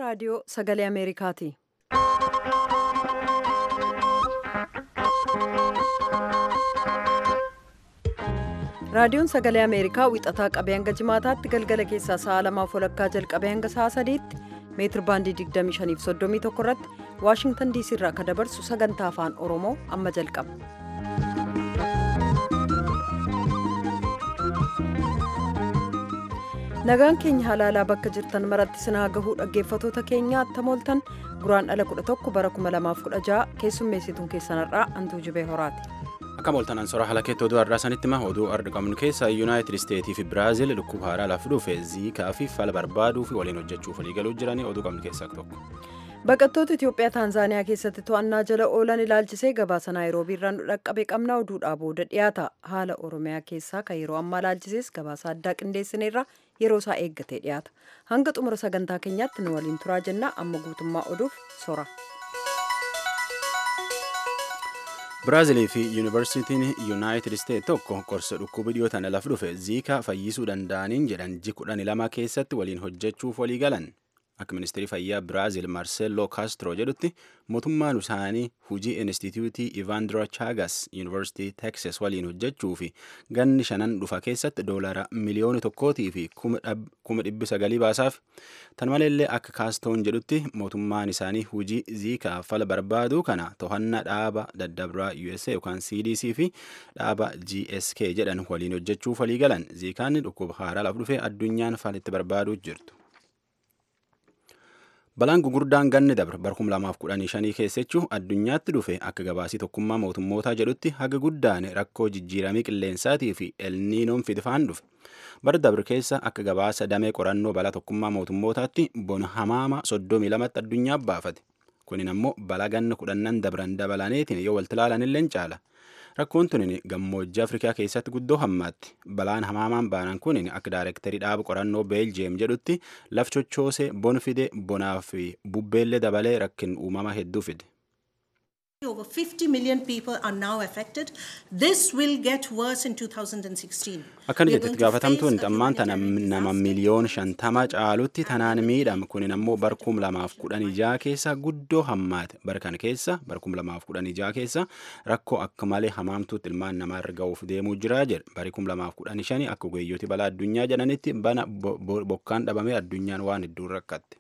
raadiyoo sagalee Ameerikaati. Raadiyoon sagalee Ameerikaa wixataa qabee hanga jimaataatti galgala keessaa sa'a lamaaf walakkaa jalqabee hanga sa'a sadiitti meetir baandii 25 irratti Waashingtan diisii irraa akka dabarsu sagantaa afaan Oromoo amma jalqaba. Nagaan keenya halaalaa bakka jirtan maratti sinaa gahuu dhaggeeffatoota keenya attamooltan guraan dhala 11 bara 2016 keessummeessituun keessanarraa hantuu jibee horaati. Akka mooltan ansora haala keetti oduu har'aa sanitti ma oduu arda qabnu keessa yuunaayitid isteetii fi biraazil dhukkuba haaraa lafa dhufe ziikaa fi fala barbaaduu fi waliin hojjechuuf waliigaluu jiranii oduu qabnu keessaa tokko. Baqattoota Itoophiyaa Taanzaaniyaa keessatti to'annaa jala oolan ilaalchisee gabaasa Naayiroobii irraan dhaqqabe qabna oduudhaa booda dhiyaata. Haala Oromiyaa keessaa kan yeroo ammaa ilaalchisees gabaasa addaa qindeessineerra yeroo isaa eeggatee dhiyaata. Hanga xumura sagantaa keenyaatti nu waliin turaa jenna amma guutummaa oduuf sora. Biraazilii fi Yuunivarsiitiin Yuunaayitid Isteet tokko qorsa dhukkuba dhiyootaan lafa dhufe ziikaa fayyisuu danda'aniin jedhan ji kudhan lama keessatti waliin hojjechuuf walii galan. Akka ministeerri fayyaa Biraazil Marcelo Castro jedhutti mootummaan isaanii hujii Inistituutii Ivandro Chagas Yuunivarsiitii Texas waliin hojjechuu fi ganni shanan dhufa keessatti doolara miliyoona tokkootii fi kuma dhibbi sagalii baasaaf. Tan maleellee akka Castroon jedhutti mootummaan isaanii hujii ziikaa fala barbaaduu kana to'annaa dhaaba daddabraa USA yookaan CDC fi dhaaba GSK jedhan waliin hojjechuuf walii galan. Ziikaan dhukkuba haaraa lafa dhufee addunyaan falitti barbaaduu jirtu. Balaan gugurdaan ganni dabre bara 2015 keessachuu addunyaatti dhufe akka gabaasii tokkummaa mootummootaa jedhutti haga guddaan rakkoo jijjiiramii qilleensaatii fi elniinoon fidifaan dhufe. Bara dabre keessa akka gabaasa damee qorannoo balaa tokkummaa mootummootaatti bona hamaama 32tti addunyaa baafate. Kunin ammoo balaa ganna kudhannan dabran dabalaneetiin yoo walti ilaalanillee caala. Rakkoon tunin gammoojjii Afrikaa keessatti guddoo hammaatti. Balaan hamaamaan baanan kunin akka daayirektarii dhaaba qorannoo Beeljeem jedhutti laf chochoosee bon fide bonaa fi bubbeellee dabalee rakkin uumama hedduu fide. Over 50 million people are now affected. This will get worse in 2016. Akkana jettetti gaafatamtuun xammaan tana nama miliyoon shantama caalutti tanaan miidhama kunin ammoo bar kum lamaaf kudhan ijaa keessa guddoo hammaate bar kana keessa bar kum lamaaf kudhan ijaa keessa rakkoo akka malee hamaamtuutti ilmaan namaa irra ga'uuf deemuu jiraa jedha bari kum lamaaf kudhan shani akka ogeeyyooti balaa addunyaa jedhanitti bana bokkaan dhabamee addunyaan waan hedduun rakkatte.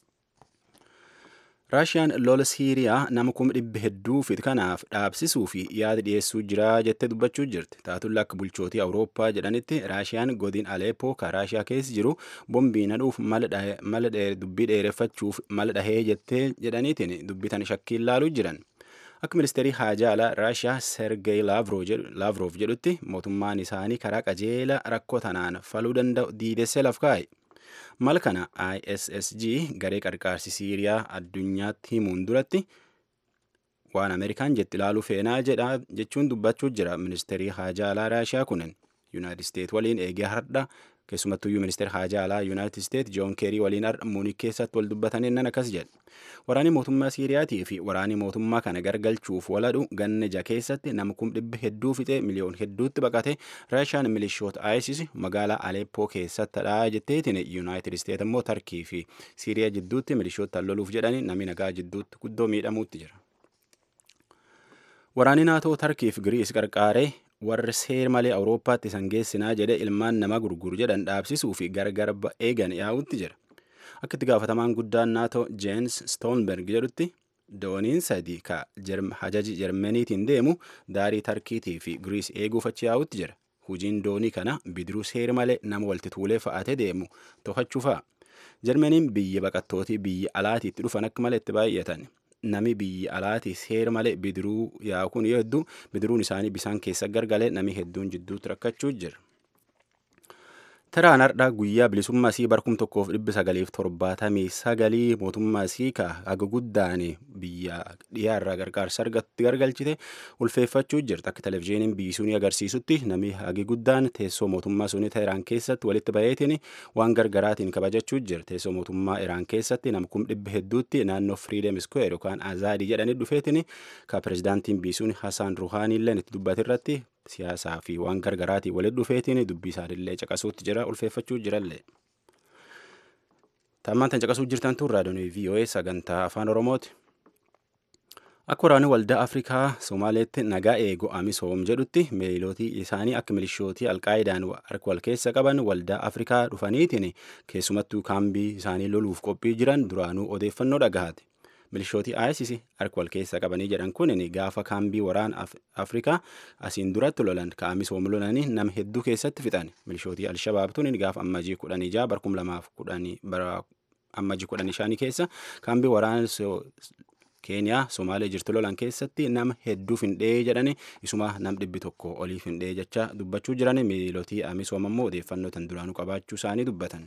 raashiyaan lola siiriyaa nama kuma dhibba hedduu fit kanaaf dhaabsisuu fi yaada dhiyeessuu jiraa jettee dubbachuu jirti taatulla akka bulchootii awurooppaa jedhanitti raashiyaan godin aleepoo ka raashiyaa keessa jiru bombii nadhuuf mala dubbii dheereffachuuf mala dhahee jettee jedhaniitiin dubbitan shakkiin laaluu jiran akka ministeerii haajaa alaa raashiyaa sergey laavroof jedhutti mootummaan isaanii karaa qajeela rakkoo tanaan faluu danda'u diidessee laf kaa'e. mal kana issg garee qarqaarsi siiriyaa addunyaatti himuun duratti waan ameerikaan jetti ilaaluu feenaa jedha jechuun dubbachuu jira ministeerii haajaa alaa raashiyaa kunin yuunaayitid isteet waliin eegee hardha keessumattuyyuu ministeera haajaa alaa yuunaayitid isteet joon keerii waliin har'a muunik keessatti wal dubbatanii nan akkas jedhe waraanni mootummaa siiriyaatii fi waraanni mootummaa kana gargalchuuf waladhu ganna ja keessatti nama kum dhibba hedduu fixee miliyoon hedduutti baqate raashiyaan milishoota isis magaalaa aleeppoo keessattidha jetteetiin yuunaayitid isteet immoo tarkii fi siiriyaa jidduutti milishoota loluuf jedhanii namni nagaa jidduutti guddoo miidhamuutti jira. Waraanni naatoo tarkiif giriis qarqaaree warri seer malee awurooppaatti isan geessinaa jedhe ilmaan nama gurguru jedhan dhaabsisuu fi gargar eegan yaa'utti jira. Akka itti gaafatamaan guddaan naatoo Jeenis Stoonberg jedhutti dooniin sadii ka hajaji Jarmaniitiin deemu daarii Tarkiitii fi Giriis eeguuf achi yaa'utti jira. Hojiin doonii kana bidiruu seer malee nama walitti tuulee fa'atee deemu to'achuu fa'a. Jarmaniin biyya baqattootii biyya alaatiitti dhufan akka malee itti baay'atan. Nami biyya alaatii seera malee bidiruu yaa'u kun yoo hedduu bidiruun isaanii bisaan keessa gargalee nami hedduun jidduutti rakkachuu jira. Taraan har'aa guyyaa bilisummaa isii barkum tokkoof dhibbi sagaliif torbaatamii sagalii mootummaa isii ka haga guddaan biyya dhiyaarraa gargaarsa argatti gargalchite ulfeeffachuu jirti. Akka televizyiiniin biyyi sunii agarsiisutti namni hagi guddaan teessoo mootummaa sunii Teheraan keessatti walitti baheetiin waan gargaraatiin kabajachuu jira. Teessoo mootummaa Iraan keessatti nama kum dhibba hedduutti naannoo Freedom Square yookaan Azaadii jedhanii dhufeetiin ka pirezidaantiin biyyi sunii Hassan Ruhaanii illee itti dubbate irratti siyaasaa fi waan gargaraatiin walitti dhufeetiin dubbii isaanillee caqasuutti jira ulfeeffachuu jirallee. Tammaan tan caqasuu jirtan tun raadiyoon VOA sagantaa afaan Oromooti. Akka waraanni waldaa Afrikaa Somaaleetti nagaa eegu Amisoom jedhutti miilootii isaanii akka milishootii alqaayidaan harka wal keessa qaban waldaa Afrikaa dhufaniitiin keessumattuu kaambii isaanii loluuf qophii jiran duraanuu odeeffannoo dhagahaati. Milishootii ISIS harka wal keessa qabanii jedhan kun gaafa kaambii waraana Afrikaa asiin duratti lolan ka Amisoom lolanii nama hedduu keessatti fixan. Milishootii Alshabaab tun gaafa ammajii kudhanii jaha barkum lamaaf kudhanii bara ammajii kudhanii shanii keessa kaambii waraana keeniyaa somaalee jirtu lolan keessatti nama hedduu findhee jedhani isuma nam dhibbi tokko olii findhee jecha dubbachuu jiran miilotii amisoom ammoo odeeffannoo tan duraanuu qabaachuu isaanii dubbatan.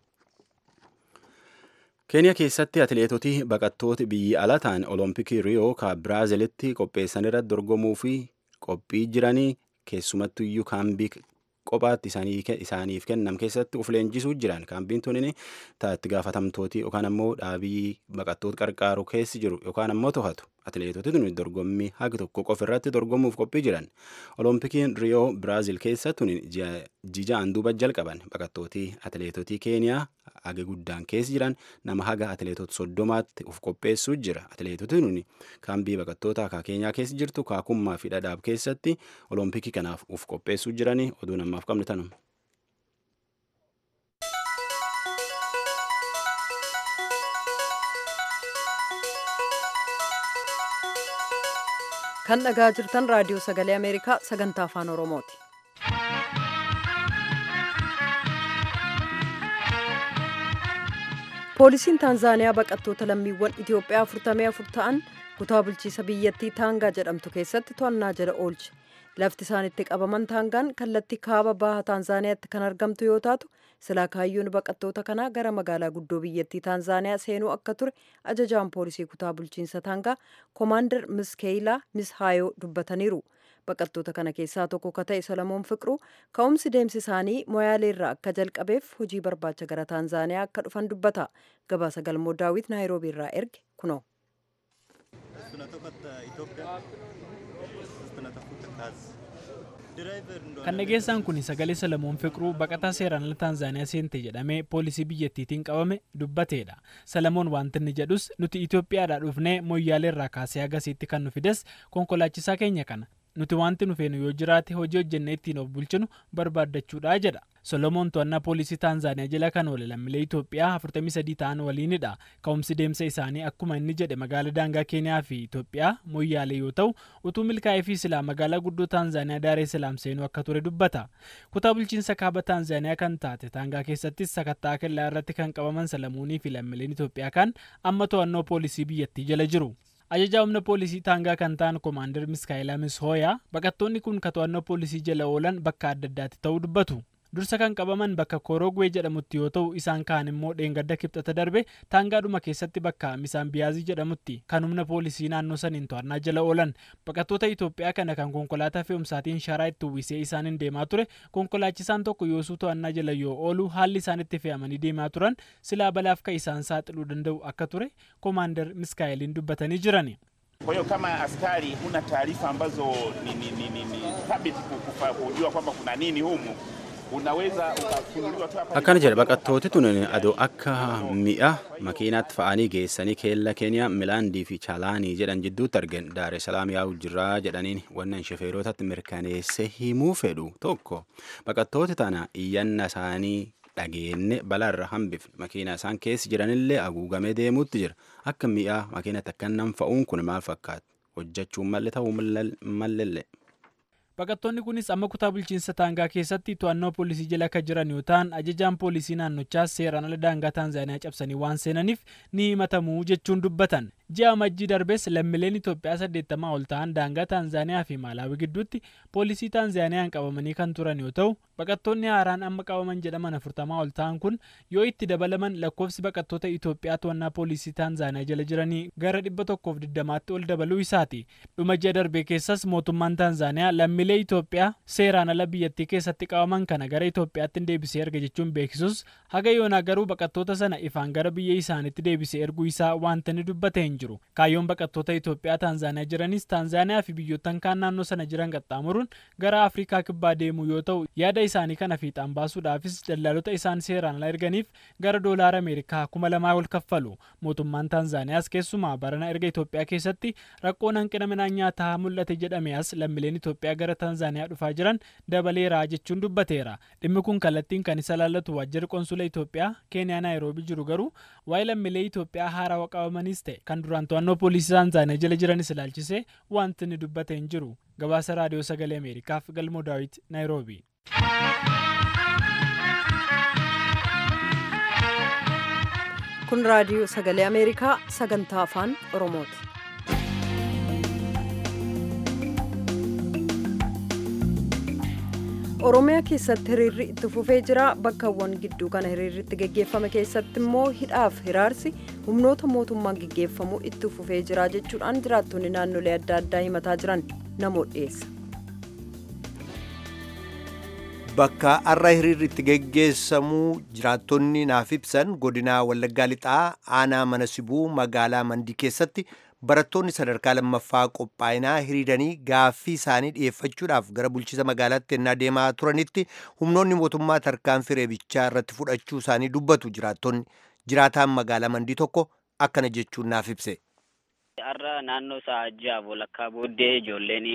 keeniyaa keessatti atileetotii baqattoota biyyi ala ta'an olompikii riyoo ka biraazilitti qopheessan irratti dorgomuu fi qophii jiranii keessumattuu iyyuu kaambii kophaatti isaaniif kennam keessatti uf leenjisuu jiran kaambiin tunin itti gaafatamtooti yookaan ammoo dhaabii baqattoota qarqaaru keessi jiru yookaan ammoo to'atu atileetoti tun dorgommii haga tokko qofa irratti dorgomuuf qophii jiran olompikiin riyoo biraazil keessa tun jijaan duuba jalqaban baqattootii atileetotii keeniyaa haga guddaan keessa jiran nama haga atileetota soddomaatti uf qopheessuu jira atileetoti tun kaambii baqattoota akka keenyaa keessa jirtu kaakummaa fi dhadhaab keessatti olompikii kanaaf uf qopheessuu jiranii oduu namaaf qabne tanuma. kan dhagaa jirtan raadiyoo sagalee ameerikaa sagantaa afaan oromooti. poolisiin taanzaaniyaa baqattoota lammiiwwan itiyoophiyaa afurtamii afur ta'an kutaa bulchiisa biyyattii taangaa jedhamtu keessatti to'annaa jala oolche lafti isaan itti qabaman taangaan kallattii kaaba baha taanzaaniyaatti kan argamtu yoo taatu silaa kaayyoon baqattoota kanaa gara magaalaa guddoo biyyattii taanzaaniyaa seenuu akka ture ajajaan poolisii kutaa bulchiinsa taangaa koomaandar miskeeyilaa mishaayoo dubbataniiru baqattoota kana keessaa tokko ka ta'e solomoon fiqiruu ka'umsi deemsi isaanii moyaaleerraa akka jalqabeef hojii barbaacha gara taanzaaniyaa akka dhufan dubbata gabaasa galmoo daawit naayiroobiirraa erge kunoo. kan dhageessaan kun sagalee solomoon fiqiruu baqataa seeraan ala taanzaaniyaa seente jedhamee poolisii biyyattiitiin qabame dubbateedha solomoon wanti inni jedhus nuti itoophiyaadhaa dhufnee moyyaaleerraa kaasee agasiitti kan nu fides konkolaachisaa keenya kana nuti wanti nu feenu yoo jiraate hojii hojjennee ittiin of bulchinu barbaaddachuudha jedha solomoon to'annaa poolisii taanzaaniyaa jala kan oole lammiilee itoophiyaa 43 ta'an waliinidha ka'umsi deemsa isaanii akkuma inni jedhe magaalaa daangaa keeniyaa fi itoophiyaa moyyaalee yoo ta'u utuu milkaa'ee fi silaa magaalaa guddoo taanzaaniyaa daaree silaam seenuu akka ture dubbata kutaa bulchiinsa kaaba taanzaaniyaa kan taate taangaa keessattis sakattaa kellaa irratti kan qabaman solomoonii fi lammiileen itoophiyaa kan amma to'annoo poolisii biyyattii jala jiru. ajajaa humna poolisii taangaa kan ta'an koomaandar miskaayilaa mishooyaa baqattoonni kun ka to'annoo poolisii jala oolan bakka adda addaatti ta'uu dubbatu dursa kan qabaman bakka korogwee jedhamutti yoo ta'u isaan kaan immoo dheengadda kibxata darbe taangaadhuma keessatti bakka misaan biyaazii jedhamutti kan humna poolisii naannoo saniin to'annaa jala oolan baqattoota itoophiyaa kana kan konkolaataa fe'umsaatiin sharaa itti uwwisee isaaniin deemaa ture konkolaachisaan tokko yoosuu to'annaa jala yoo oolu haalli isaan itti fe'amanii deemaa turan silaa balaaf ka isaan saaxiluu danda'u akka ture koomaandar miskaayiliin dubbatanii jirani. Kwa hiyo kama askari huna taarifa ambazo ni, ni, ni, ni, ni thabiti kujua kwamba kuna nini humu akkana jedha baqattooti tun adoo akka mi'a makiinaatti fa'anii geessanii keella keeniyaa milaandii fi chaalaanii jedhan jidduutti argan daare salaam yaa'u jirraa jedhaniin wannan shofeerotatti mirkaneesse himuu fedhu tokko baqattooti tana iyyanna isaanii dhageenne balaarra hambifne makiina isaan keessa jiranillee haguugamee deemuutti jira akka mi'a makiinatti akkannan fa'uun kun maal fakkaata hojjechuun malle ta'uu mallelle. baqattoonni kunis amma kutaa bulchiinsa taangaa keessatti to'annoo poolisii jala akka jiran yoo ta'an ajajaan poolisii naannochaas seeraan ala daangaa taanzaaniyaa cabsanii waan seenaniif ni himatamu jechuun dubbatan ji'a amajjii darbees lammiileen itoophiyaa saddeettamaa ol ta'an daangaa taanzaaniyaa fi maalaawii gidduutti poolisii taanzaaniyaan qabamanii kan turan yoo ta'u baqattoonni haaraan amma qabaman jedhaman afurtamaa ol ta'an kun yoo itti dabalaman lakkoofsi baqattoota itoophiyaa to'annaa poolisii taanzaaniyaa jala jiranii gara dhibba tokkoof digdamaatti ol dabaluu isaati dhuma ji'a darbee keessas mootummaan taanzaaniyaa lammiilee lammiilee Itoophiyaa seeraan ala biyyattii keessatti qabaman kana gara Itoophiyaatti deebisee erga jechuun beeksisus haga yoonaa garuu baqattoota sana ifaan gara biyya isaaniitti deebisee erguu isaa wanta inni dubbate hin jiru. Kaayyoon baqattoota Itoophiyaa Taanzaaniyaa jiranis Taanzaaniyaa fi biyyoottan kaan naannoo sana jiran qaxxaamuruun gara Afrikaa kibbaa deemuu yoo ta'u yaada isaanii kana fiixaan baasuudhaafis daldaltoota isaan seeraan ala erganiif gara doolaara Ameerikaa kuma lamaa ol kaffalu. Mootummaan Taanzaaniyaas keessumaa barana erga Itoophiyaa keessatti rakkoon hanqina midhaan nyaataa mul'ate jedhame as lammiileen Itoophiyaa gara Taanzaaniyaa dhufaa jiran dabaleera jechuun dubbateera. Dhimmi kun kallattiin kan isa laallatu waajjirri qonsula Itoophiyaa Keeniyaa Naayiroobii jiru garuu waa'ee lammiilee Itoophiyaa haarawaa qabamanis ta'e kan duraan to'annoo poolisii Taanzaaniyaa jala jiranis ilaalchisee wanti inni dubbate hin jiru. Gabaasa Raadiyoo Sagalee Ameerikaaf Galmoo Daawit Naayiroobii. kun raadiyoo sagalee ameerikaa sagantaa afaan oromooti. oromiyaa keessatti hiriirri itti fufee jira bakkawwan gidduu kana hiriirri itti geggeeffame keessatti immoo hidhaaf hiraarsi humnoota mootummaan geggeeffamu itti fufee jira jechuudhaan jiraattonni naannolee adda addaa himataa jiran namoo dhiyeessa. Bakka har'a hiriirri itti geggeessamuu jiraattonni naaf ibsan godina Wallaggaa Lixaa aanaa mana sibuu magaalaa Mandii keessatti barattoonni sadarkaa lammaffaa qophaa'inaa hiriiranii gaaffii isaanii dhiyeeffachuudhaaf gara bulchiisa magaalaatti ennaa deemaa turanitti humnoonni mootummaa tarkaanfii reebichaa irratti fudhachuu isaanii dubbatu jiraattonni jiraataan magaalaa Mandii tokko akkana jechuun naaf ibse. Har'a naannoo sa'a ja'a walakkaa booddee ijoolleen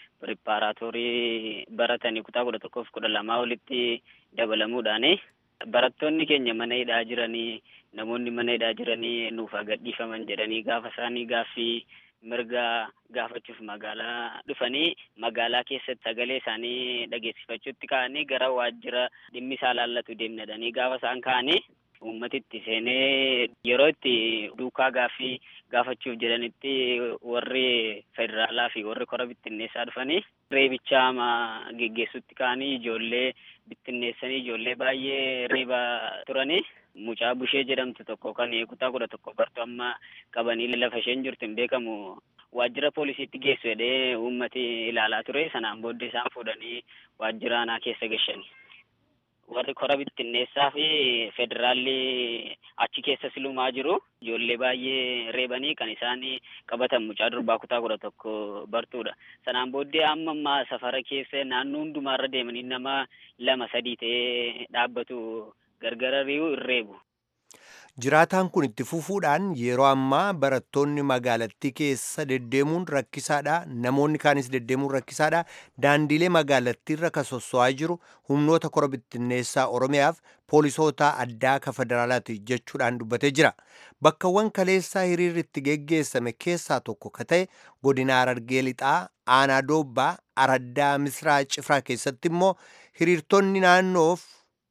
piripaaraatoorii baratanii kutaa kudha tokkoof kudha lamaa olitti dabalamuudhaan barattoonni keenya mana hidhaa jiranii namoonni mana hidhaa jiranii nuuf gadhiifaman jedhanii gaafa isaanii gaaffii mirga gaafachuuf magaalaa dhufanii magaalaa keessatti sagalee isaanii dhageessifachuutti ka'anii gara waajjira dhimmi isaa laallatu deemnadhanii gaafa isaan ka'anii uummatitti seenee yeroo itti duukaa gaaffii gaafachuuf jedhanitti warri federaalaa fi warri kora bittinneessaa dhufanii reebicha geggeessutti ka'anii ijoollee bittinneessanii ijoollee baay'ee reeba turanii mucaa bushee jedhamtu tokko kan kutaa kudha tokko bartu amma qabanii lafa isheen jirtu hin beekamu waajjira poolisiitti geessu jedhee uummati ilaalaa ture sanaan booddee isaan fuudhanii waajjira aanaa keessa gashani. warri kora bittinneessaa fi federaalli achi keessa silumaa jiru ijoollee baay'ee reebanii kan isaan qabatan mucaa durbaa kutaa kudha tokko bartuudha sanaan booddee amma ammaa safara keessa naannoo hundumaarra deemanii nama lama sadii ta'ee dhaabbatu gargara ri'uu hin reebu. Jiraataan kun itti fufuudhaan yeroo ammaa barattoonni magaalattii keessa deddeemuun rakkisaadha. Namoonni kaanis deddeemuun rakkisaadha. Daandiilee magaalattiirra kan sosso'aa jiru humnoota kora bittinneessaa Oromiyaaf poolisoota addaa ka federaalaati jechuudhaan dubbatee jira. Bakkawwan kaleessaa hiriirri itti geggeessame keessaa tokko ka ta'e godina Harargee Lixaa, Aanaa Doobbaa, Araddaa Misraa Cifraa keessatti immoo hiriirtonni naannoof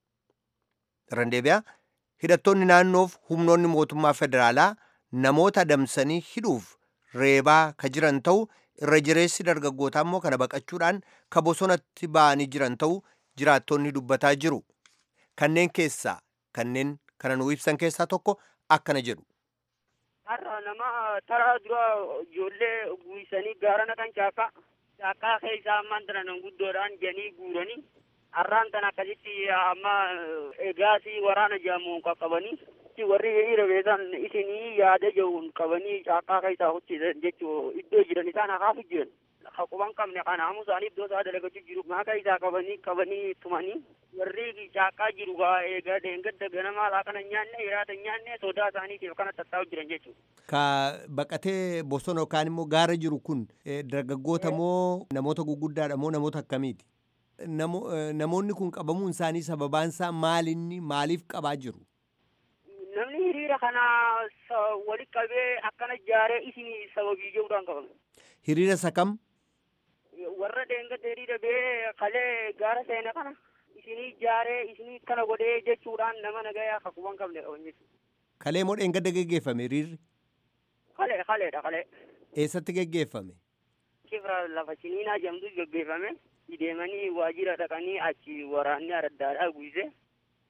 Randeebiyaa hidhattoonni naannoof humnoonni mootummaa federaalaa namoota adamsanii hidhuuf reebaa ka jiran ta'u irra jireessi dargaggootaa immoo kana baqachuudhaan ka bosonatti ba'anii jiran ta'u jiraattonni dubbataa jiru. Kanneen keessaa kanneen kana nuu ibsan keessaa tokko akkana jedhu. Har'a nama taraa dura ijoollee guurisanii gaara naqan caakkaa caakkaa keessaa ammaan tana nan guddoodhaan janii guuranii har'aan tan akkasitti amma egaasii waraana jedhamuun qaqqabanii warri hiriira beekan isinii yaada jehuun qabanii caakkaa keessaa hojjetan jechuu iddoo jiran isaan hakaaf jiran haquban qabne kanaamu isaanii iddoo isaa dalagachuu jiru maaka isaa qabanii qabanii tumanii warri caakkaa jiru gaa eegaa deengadda ganamaa laaqana nyaanne hiraata nyaanne sodaa isaaniitiif kana tattaa'u jiran jechuudha. Ka baqatee bosona yookaan immoo gaara jiru kun dargaggoota moo namoota guguddaadha moo namoota akkamiiti? namoonni kun qabamuun isaanii sababaan isaa maalinni maaliif qabaa jiru? Namni hiriira kana walitti qabee akkana jaaree isin sababii jechuudhaan qabame. Hiriira isa kam? Warra deengada hiriira bee kalee gaara seene kana isinii jaaree isinii kana godhee jechuudhaan nama nagayaa hakuban qabne qaban jechuudha. Kalee moo dheengadda geggeeffame hiriirri? Kalee kaleedha kalee. Eessatti geggeeffame? Kifra lafa ciniinaa jedhamtu geggeeffame. deemanii waajjira dhaqanii achi waraanni araddaadhaa guise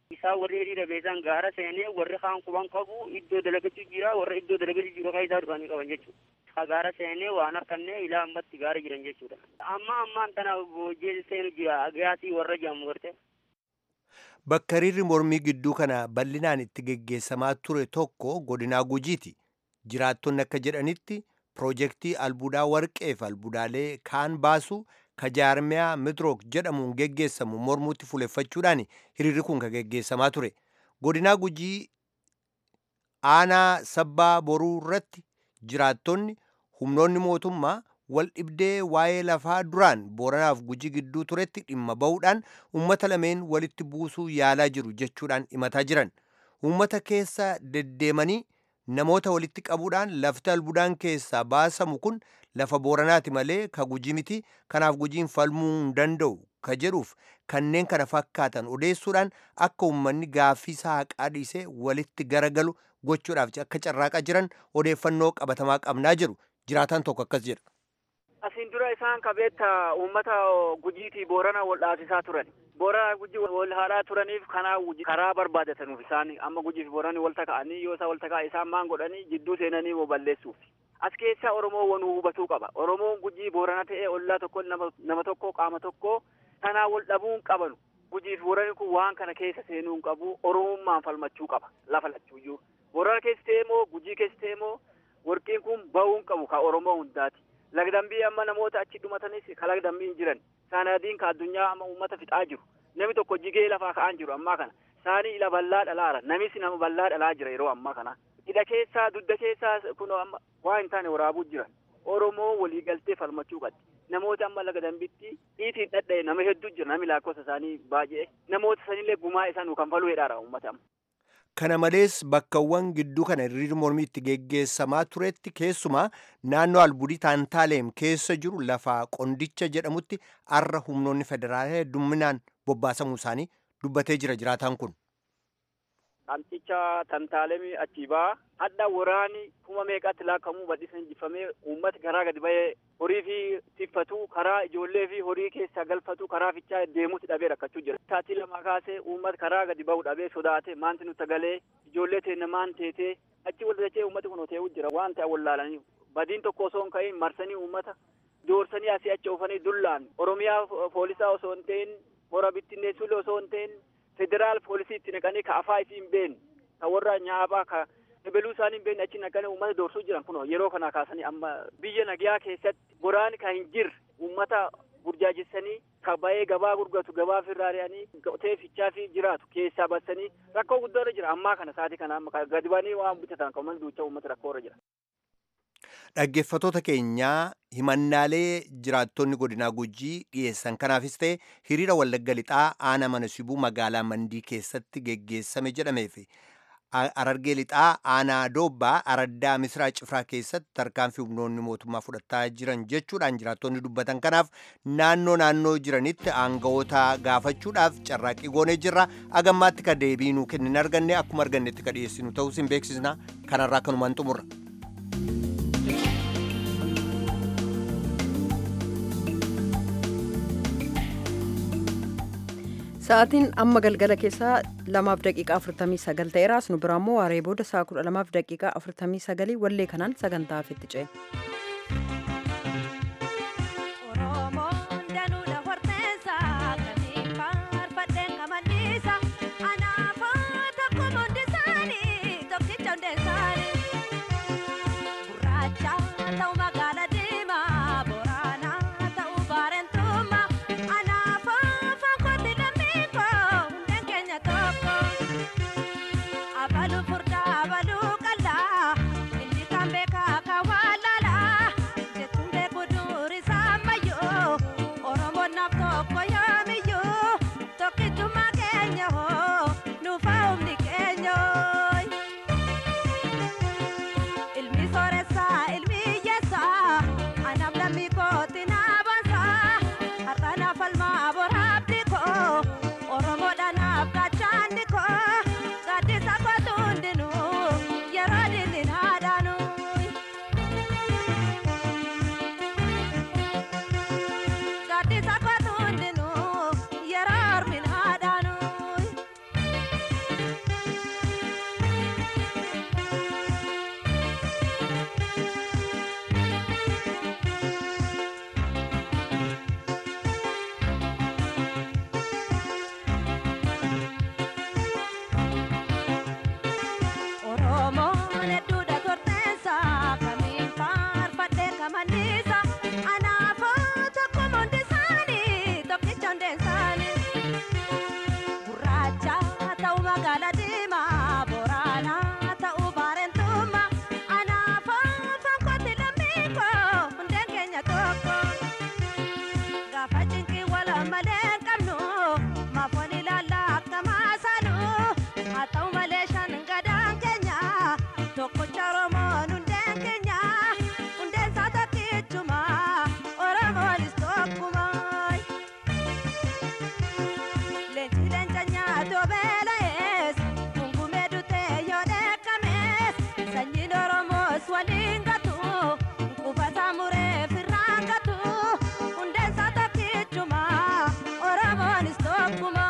Isaan warri hiriira beesan gaara seenee warri kaan quban qabu iddoo dalagachuu jira warra iddoo dalagachuu jiru kan isaa dhufanii qaban jechuudha. Ka gaara seenee waan harkannee ilaa ammatti gaara jiran jechuudha. Amma ammaan tana bojjee seenu jira agaasii warra jedhamu garte. Bakka hiriirri mormii gidduu kana bal'inaan itti geggeessamaa ture tokko godinaa gujiiti. Jiraattonni akka jedhanitti piroojeektii albuudaa warqee fi albuudaalee kaan baasu ka jaarmiyaa midrook jedhamuun geggeessamu mormuutti fuuleffachuudhaan hiriirri kun ka geggeessamaa ture. Godinaa gujii aanaa sabbaa boruu irratti jiraattonni humnoonni mootummaa wal dhibdee waa'ee lafaa duraan booranaaf gujii gidduu turetti dhimma ba'uudhaan uummata lameen walitti buusuu yaalaa jiru jechuudhaan himataa jiran. Uummata keessa deddeemanii namoota walitti qabuudhaan lafti albuudaan keessaa baasamu kun lafa booranaati malee ka gujii miti kanaaf gujiin falmuu hin danda'u ka jedhuuf kanneen kana fakkaatan odeessuudhaan akka uummanni gaaffii isaa haqaa dhiisee walitti garagalu gochuudhaaf akka carraaqaa jiran odeeffannoo qabatamaa qabnaa jiru jiraataan tokko akkas jedha. Asiin dura isaan qabeetta uummata gujiitii boorana wal dhaasisaa turan. Boorana gujii wal haalaa turaniif kanaa karaa barbaadatanuuf isaan amma gujii fi boorani wal taka'anii yoo isaan wal taka'a isaan maan godhanii jidduu seenanii moo balleessuuf. As keessaa Oromoo wanuu hubatuu qaba. Oromoon gujii boorana ta'ee ollaa tokko nama tokko qaama tokko tanaa wal dhabuu hin qabanu. Gujii fi boorani kun waan kana keessa seenuu hin qabu. Oromummaan falmachuu qaba lafa lachuuyyuu. Boorana keessa ta'ee moo gujii keessa ta'ee moo warqiin kun bahuu hin qabu ka Oromoo hundaati. lagdambii amma namoota achi dhumatanis ka lagdambii hin jiran saanadiin ka addunyaa amma uummata fixaa jiru namni tokko jigee lafaa ka'aan jiru ammaa kana saanii ila bal'aa dhalaara namis nama bal'aa dhalaa jira yeroo ammaa kana hidha keessaa dudda keessaa kun amma waa hin taane waraabuu jiran oromoo walii galtee falmachuu qabdi namoota amma lagdambitti dhiitiin dhadha'e nama hedduu jira nami lakkoofsa isaanii baay'ee namoota sanillee gumaa isaa nu kanfaluu hedhaadha uummata amma. Kana malees bakkawwan gidduu kana hiriirri mormii itti geggeessamaa turetti keessumaa naannoo albuudii taantaaleem keessa jiru lafa qondicha jedhamutti arra humnoonni federaalaa hedduminaan bobbaasamuu isaanii dubbatee jira jiraataan kun. Qamxicha tantaalemii achi baa hadda waraani kuma meeqatti laakkamuu badhisan injifamee uummati karaa gadi bahee horii fi tiffatu karaa ijoollee fi horii keessaa galfatu karaa fichaa deemuutti dhabee rakkachuu jira. Taatii lama kaasee uummati karaa gadi bahu dhabee sodaate maanti nutti galee ijoollee teenne maan teetee achi wal dachee uummati kun hotee'uu jira waan ta'e wallaalanii badiin tokko osoo hin ka'iin marsanii uummata doorsanii asii achi oofanii dullaan oromiyaa poolisaa osoo hin ta'in hora bittinneessuullee osoo hin ta'in federaal poolisii itti naqanii ka afaa isii hin beekne ka warra nyaaphaa ka ebeluu isaanii hin beekne achi naqanii uummata doorsuu jiran kun yeroo kana kaasanii amma biyya nagayaa keessatti boraani ka hin jirre uummata burjaajessanii ka ba'ee gabaa gurgatu gabaa firraari'anii qotee fichaa fi jiraatu keessaa bassanii rakkoo guddaa irra jira ammaa kana sa'aatii kana amma gadi banii waan bitatan kan uummanni duucha uummata rakkoo irra jira. Dhaggeeffatoota keenyaa himannaalee jiraattonni godinaa gujii dhiyeessan kanaafis ta'e hiriira wallagga lixaa aanaa mana sibuu magaalaa mandii keessatti geggeessame jedhameef arargee lixaa aanaa doobbaa araddaa misraa cifraa keessatti tarkaanfii humnoonni mootummaa fudhataa jiran jechuudhaan jiraattonni dubbatan kanaaf naannoo naannoo jiranitti aangawoota gaafachuudhaaf carraaqqii goonee jirra agammaatti ka deebii nuu kennin arganne akkuma argannetti ka dhiyeessinu ta'us hin beeksisna kanarraa kanumaan xumurra. Sa'aatiin amma galgala keessaa lamaaf daqiiqaa afurtamii sagal ta'eeraas nu biraa immoo waaree booda sa'a kudha lamaaf daqiiqaa afurtamii sagalii wallee kanaan sagantaa hafitti ce'e. Gaddi sakwaatu hundinuu. hundeen isaanii gurraacha ta'u magaala diimaa boraanaa ta'u baareentummaa anaafaa fankooti lammii koo hundeen keenya tokko gaafa cinqii wala malee hin qabnu maafoon ilaalla akka maasaanu haa ta'u malee shan gadaan keenya tokkocha oromoon hundeen keenya hundeen isaa tokkichuma oromoonis tokkuma leenci leenca nyaatoo beela'ees gungumee dutee yoo dheekkamees sanyiin oromoos waliin gatu qubataa mureef irraan gatu hundeen isaa tokkichuma oromoonis tokkuma.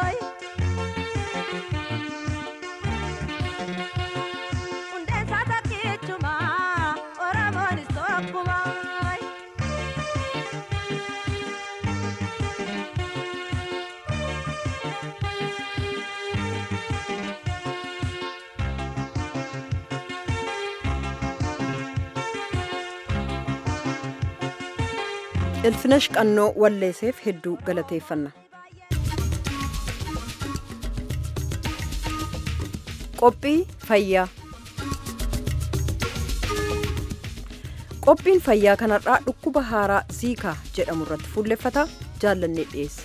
hundeen isaa tokkichuma oromoonis tokkuma. ilfinash qannoo walleeseef hedduu galateeffanna qophii fayyaa qophiin fayyaa kanarraa dhukkuba haaraa ziikaa jedhamu irratti fuulleffata jaallannee dhiyeessa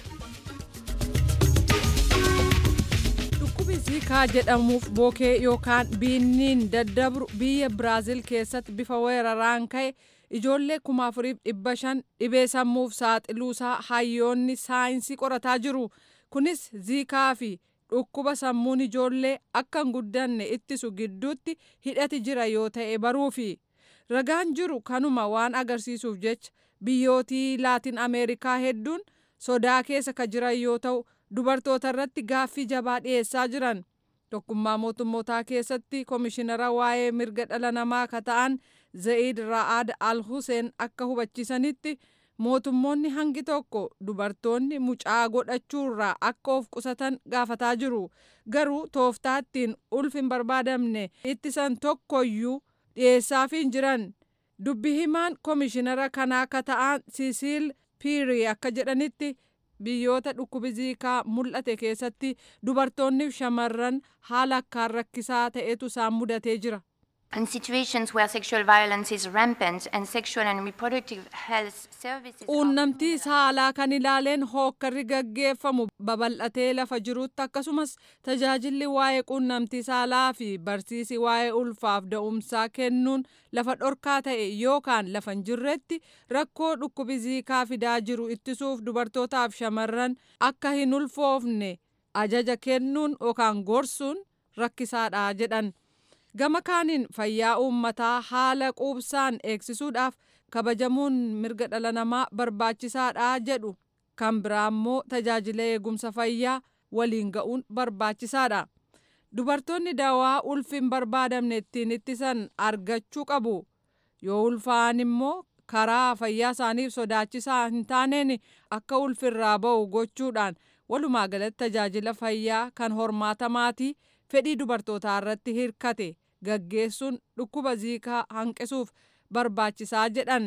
dhukkubi ziikaa jedhamuuf bookee yookaan biinniin daddabru biyya biraaziil keessatti bifa weeraraan ka'e ijoollee kuma afuriif dhibba shan dhibee sammuuf saaxiluusaa hayyoonni saayinsii qorataa jiru kunis ziikaa fi dhukkuba sammuun ijoollee akka hin guddanne ittisu gidduutti hidhati jira yoo ta'e baruufi ragaan jiru kanuma waan agarsiisuuf jecha biyyootii laatin ameerikaa hedduun sodaa keessa ka jiran yoo ta'u dubartoota irratti gaaffii jabaa dhiyeessaa jiran tokkummaa mootummootaa keessatti koomishinara waa'ee mirga dhala namaa ka ta'an za'id ra'aad al huseen akka hubachiisanitti mootummoonni hangi tokko dubartoonni mucaa godhachuurraa akka of qusatan gaafataa jiru garuu tooftaa ittiin ulfi hin barbaadamne ittisan tokkoyyuu dhiyeessaafii hin jiran dubbi himaan koomishinara kanaa akka ta'an siisiil piirii akka jedhanitti biyyoota dhukkubi ziikaa mul'ate keessatti dubartoonniif shamarran haala akkaan rakkisaa ta'etu isaan mudatee jira. In situations where sexual violence is rampant and sexual and reproductive health services Quunnamtii saalaa kan ilaaleen hookkarri gaggeeffamu babal'atee lafa jirutti akkasumas tajaajilli waa'ee quunnamtii saalaa fi barsiisi waa'ee ulfaaf da'umsaa kennuun lafa dhorkaa ta'e yookaan lafa hin jirretti rakkoo dhukkubi ziikaa fidaa jiru ittisuuf dubartootaaf shamarran akka hin ulfoofne ajaja kennuun yookaan gorsuun rakkisaadha jedhan. gama kaaniin fayyaa uummataa haala quubsaan eegsisuudhaaf kabajamuun mirga dhala namaa barbaachisaadha jedhu kan biraa immoo tajaajila eegumsa fayyaa waliin ga'uun barbaachisaadha dubartoonni dawaa ulfi hin barbaadamne ittiin ittisan argachuu qabu yoo ulfaa'an immoo karaa fayyaa isaaniif sodaachisaa hin taaneen akka ulfirraa ba'u gochuudhaan walumaa galatti tajaajila fayyaa kan hormaatamaatii fedhii dubartootaa irratti hirkate gaggeessuun dhukkuba ziikaa hanqisuuf barbaachisaa jedhan.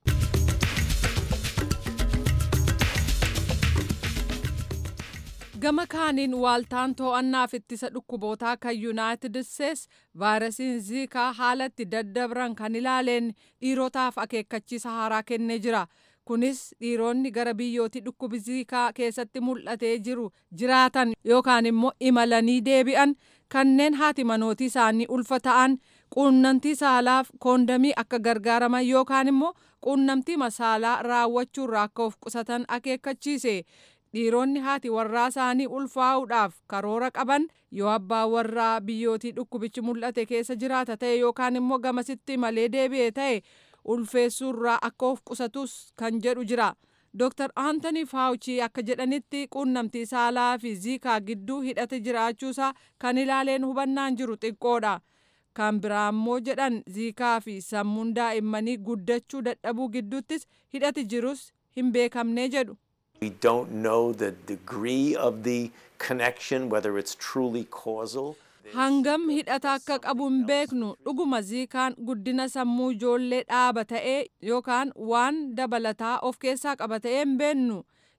gama kaaniin waaltaan to'annaaf ittisa dhukkubootaa kan yuunaayitid isteets vaayirasiin ziikaa haalatti daddabran kan ilaaleen dhiirotaaf akeekkachiisa haaraa kennee jira. kunis dhiironni gara biyyootii dhukkubi ziikaa keessatti mul'atee jiru jiraatan yookaan immoo imalanii deebi'an kanneen haati manootii isaanii ulfa ta'an quunnamtii saalaaf koondamii akka gargaaraman yookaan immoo quunnamtii saalaa raawwachuurraa akka of qusatan akeekkachiise dhiironni haati warraa isaanii ulfaa'uudhaaf karoora qaban yoo abbaa warraa biyyootii dhukkubichi mul'ate keessa jiraata ta'e yookaan immoo gamasitti malee deebi'e ta'e ulfeessuurraa akka of qusatus kan jedhu jira. Dr. Anthony Fauci akka jedhanitti quunnamtii saalaa fi ziikaa gidduu hidhate jiraachuusaa kan ilaaleen hubannaan jiru xiqqoodha. Kan biraa immoo jedhan ziikaa fi sammuun daa'immanii guddachuu dadhabuu gidduuttis hidhati jirus hin beekamne jedhu. We don't know the degree of the connection, whether it's truly causal. hangam hidhata akka qabu hin beeknu dhuguma ziikaan guddina sammuu ijoollee dhaaba ta'ee yookaan waan dabalataa of keessaa qaba ta'ee hin beennu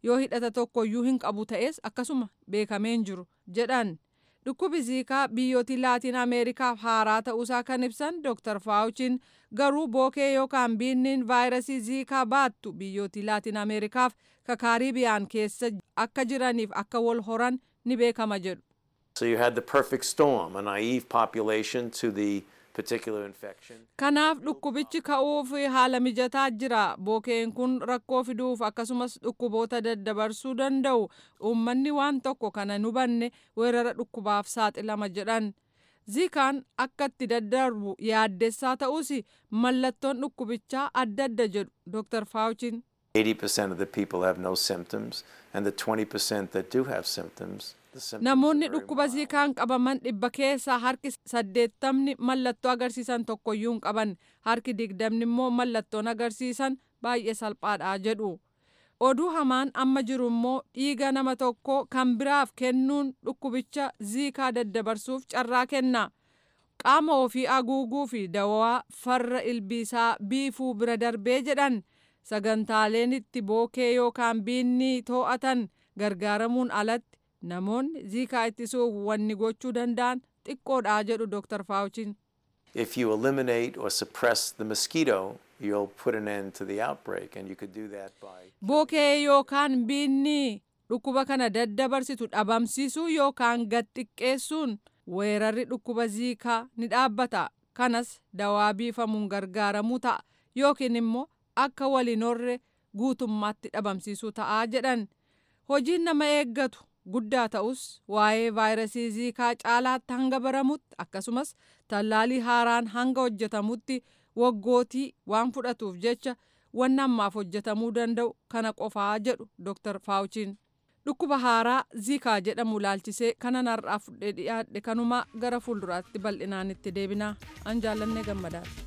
yoo hidhata tokkoyyuu hin qabu ta'es akkasuma beekameen jiru jedhan. Dhukkubi ziikaa biyyooti laatiin Ameerikaaf haaraa ta'uusaa kan ibsan Dr. Faawuchiin garuu bookee yookaan biinniin vaayirasii ziikaa baattu biyyooti laatiin Ameerikaaf ka kaariibiyaan keessa akka jiraniif akka wal horan ni beekama jedhu. So you had the perfect storm, a naive population to the particular infection. Kanaaf dhukkubichi ka'uuf haala mijataa jira. Bookeen kun rakkoo fiduuf akkasumas dhukkuboota daddabarsuu danda'u. Uummanni waan tokko kana hin hubanne weerara dhukkubaaf saaxilama jedhan. Ziikaan akka itti daddarbu yaaddessaa ta'us mallattoon dhukkubichaa adda adda jedhu Dr. Faawuchiin. 80% of the people have no symptoms, and the 20% that do have symptoms, the symptoms Namoonni dhukkuba ziikaan qabaman dhibba keessaa harki saddeettamni mallattoo agarsiisan tokkoyyuu hin qaban harki digdamni immoo mallattoon agarsiisan baay'ee salphaadha jedhu. Oduu hamaan amma jiru immoo dhiiga nama tokko kan biraaf kennuun dhukkubicha ziikaa daddabarsuuf carraa kenna. Qaama ofii haguuguu fi dawaa farra ilbiisaa biifuu bira darbee jedhan sagantaaleen itti bookee yookaan biinni to'atan gargaaramuun alatti namoonni ziikaa ittisuuf wanni gochuu danda'an xiqqoodha jedhu Dr. Faawuchiin. If you eliminate or suppress the mosquito, you'll put an end to the outbreak, and you could do that by Bookee yookaan biinni dhukkuba kana daddabarsitu dhabamsiisuu yookaan gad xiqqeessuun weerarri dhukkuba ziikaa ni dhaabbata. Kanas dawaa biifamuun gargaaramuu ta'a yookiin immoo akka waliin horre guutummaatti dhabamsiisuu ta'a jedhan. Hojiin nama eeggatu guddaa ta'us waa'ee vaayirasii ziikaa caalaatti hanga baramutti akkasumas tallaalii haaraan hanga hojjetamutti waggootii waan fudhatuuf jecha wanni ammaaf hojjetamuu danda'u kana qofaa jedhu Dr. Faawuchiin. Dhukkuba haaraa ziikaa jedhamu laalchisee kanan har'aa fudhee dhiyaadhe kanuma gara fuulduraatti bal'inaan itti deebinaa an jaallannee gammadaadha.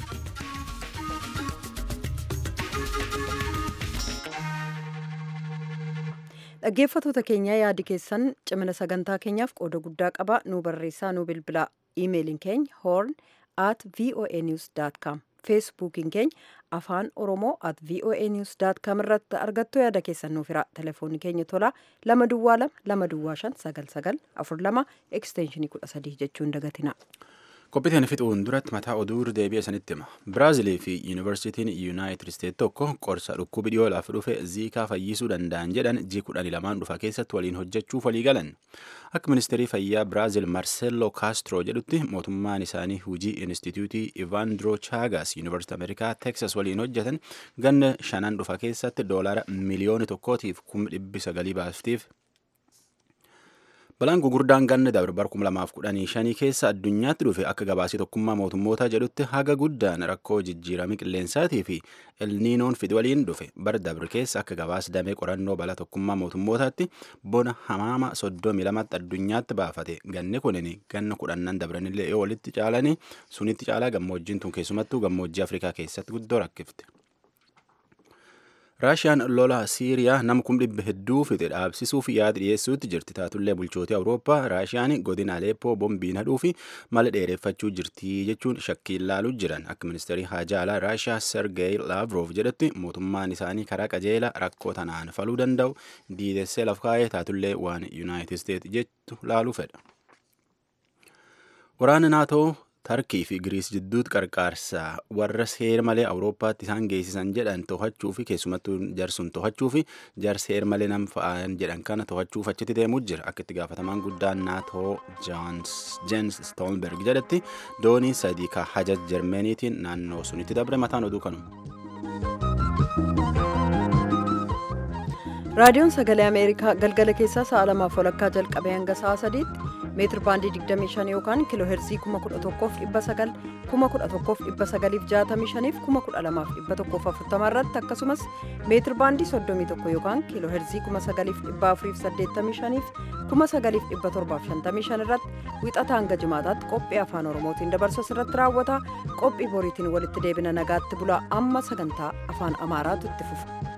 Dhaggeeffattoota keenya yaadi keessan cimina sagantaa keenyaaf qooda guddaa qaba nu barreessaa nu bilbilaa iimeeliin keenya horn at voanews.com feesbuukiin keenya afaan oromoo at voanews.com irratti argattu yaada keessan nuuf hira telefoonni keenya tolaa lama duwwaa lama lama duwwaa shan sagal sagal afur lama ekstenshinii kudha sadii jechuun dagatina. Qophiiteen fixuun duratti mataa oduu deebi'e sanitti hima. Biraazilii fi Yuunivarsiitiin Yuunaayitid Isteet tokko qorsa dhukkubi dhiyoo lafa dhufe ziikaa fayyisuu danda'an jedhan ji kudhanii lamaan dhufa keessatti waliin hojjechuuf walii galan. Akka ministeerii fayyaa Biraazil Marcelo Castro jedhutti mootummaan isaanii hujii Inistituutii Ivandro Chagas Yuunivarsiitii Ameerikaa Teksas waliin hojjetan ganna shanan dhufa keessatti doolara miliyoona tokkootiif kuma dhibbi sagalii baaftiif Balaan gugurdaan ganna dabre bara kuma lamaaf kudhanii shanii keessa addunyaatti dhufe akka gabaasii tokkummaa mootummootaa jedhutti haga guddaan rakkoo jijjiirama qilleensaatii fi elniinoon fide waliin dhufe bara dabre keessa akka gabaas damee qorannoo balaa tokkummaa mootummootaatti bona hamaama soddomii lamatti addunyaatti baafate ganni kunin ganna kudhannan dabranillee yoo walitti caalanii sunitti caalaa gammoojjiin tun keessumattuu gammoojjii afrikaa keessatti guddoo rakkifte. raashiyaan lola siiriyaa nama kum dhibba hedduu fixe dhaabsisuuf yaada dhiyeessuutti jirti taatullee bulchootii awurooppaa raashiyaan godina aleeppoo bombiin hadhuu fi mala dheereffachuu jirti jechuun shakkiin laaluu jiran akka ministeerii haajaa alaa raashiyaa sergeey laavrov jedhetti mootummaan isaanii karaa qajeela rakkoo tanaan faluu danda'u diidessee laf kaa'ee taatullee waan yuunaayitid isteet jettu laaluu fedha. waraana naatoo tarkii fi giriis jidduutti qarqaarsa warra seer malee awurooppaatti isaan geessisan jedhan to'achuu fi keessumattuu jarsuun to'achuu fi jar seer malee nam fa'aan jedhan kana to'achuuf achitti deemuu jira akka itti gaafatamaan guddaan naatoo jeens stoolberg jedhetti doonii sadii ka hajaj jarmeniitiin naannoo sunitti dabre mataan oduu kanuma. raadiyoon sagalee ameerikaa galgala keessaa sa'a lamaaf walakkaa jalqabee hanga sa'a sadiitti meetir baandii 25 yookaan kiiloo heerzii 11,900 11,965 fi 12,140 irratti akkasumas meetir baandii 31 yookaan kiiloo heerzii 9,485 fi 9,755 irratti wixata hanga jimaataatti qophii afaan oromootiin dabarsu irratti raawwata qophii boriitiin walitti deebina nagaatti bulaa amma sagantaa afaan amaaraatu itti fufa.